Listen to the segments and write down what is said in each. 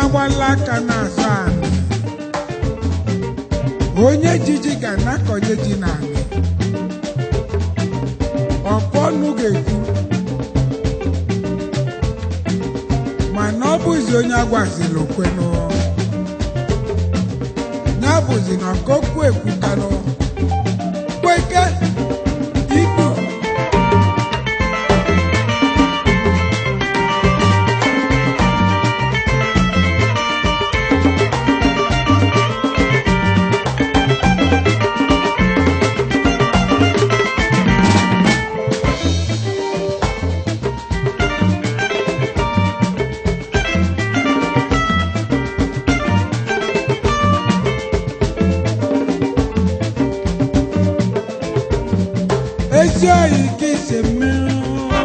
agbala aka n'azụ anị onye jiji ga na-akọnye ji n'anị ọkpọ ọnụ ga-ekwu mana ọ bụzi onye agwazila okwenụ ya bụzi na okokwu ekwukanụ kweke ikpu ezi oyi ka ise mmiri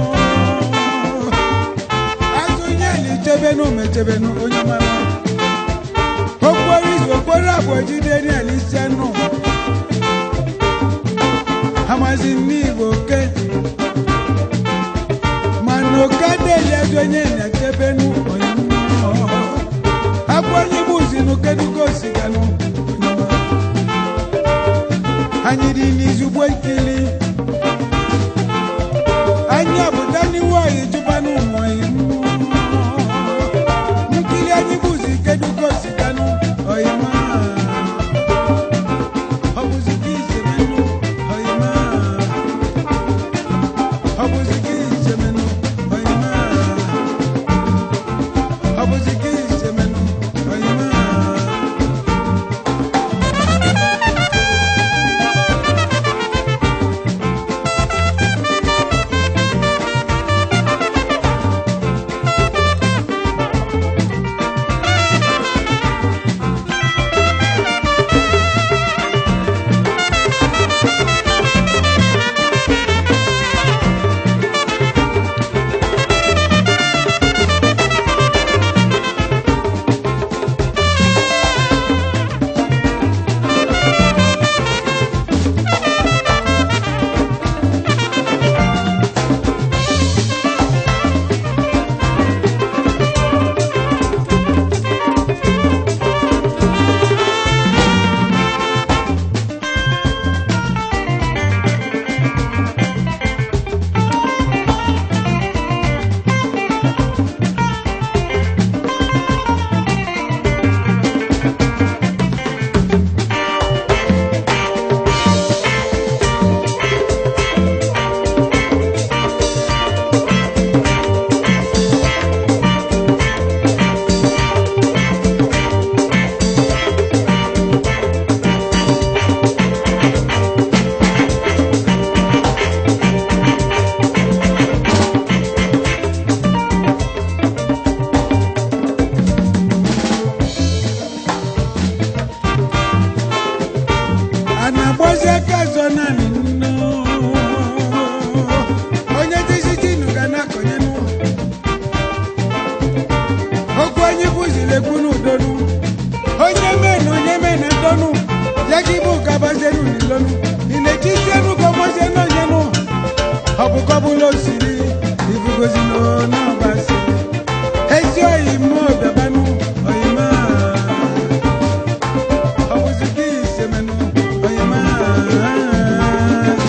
azụ nye na ichebenu mechebenu onye mara okporo izu okporo abụọ jide na isi anụ amazi n'igbo oke mana oke adịghị ezi onye na-echebenu onye abụ onye gbuzi n'ukedugo osiganụ anyị dị n'izugbo ikili anyị abụda n'iwu anyị jụba n'ụmụ nkili anyị bụzi kedugo siganụ oyima ọ bụzi gị izemenụ oyima ọ bụzi gị izemenụ oyima ọ bụzi gị izemenụ oyima a na-agbazi aka azọ naanị nnu onye dizitinu ga na-akọnye n'ụlọ okwu anyị bụziri ekwu n'udonu onye mee na onye mee na ndonu ya gị bụ gabazenu n'ilonu iletizienu gọmọzienu onyenu ọ bụ kọbụla osiri ibugozi n'ọbasi ezi oyi mmụọ bịabanụ oyima ọ bụzi gị isemenu oyima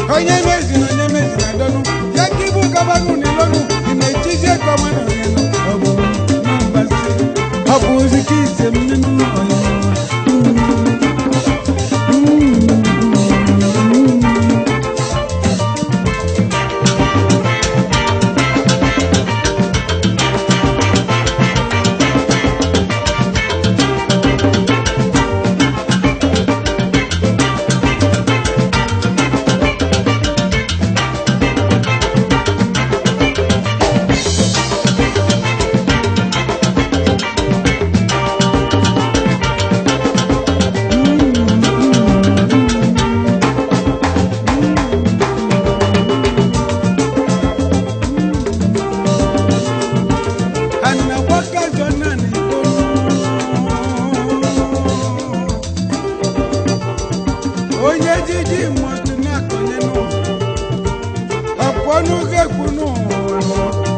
onye mezi na onye mezi na dọnụ ya ka ibu gabanụ n'ilọnụ ị na-echizi ego ọma na onye nọ ọ bụ na mbazi ọ bụ ozi ka ise mmenu onye nọ anagbaka jọna n'idonu onye jiji mọtụ na-akọnye n'ụwa ọpọnụ ga-ekwu n'ụwa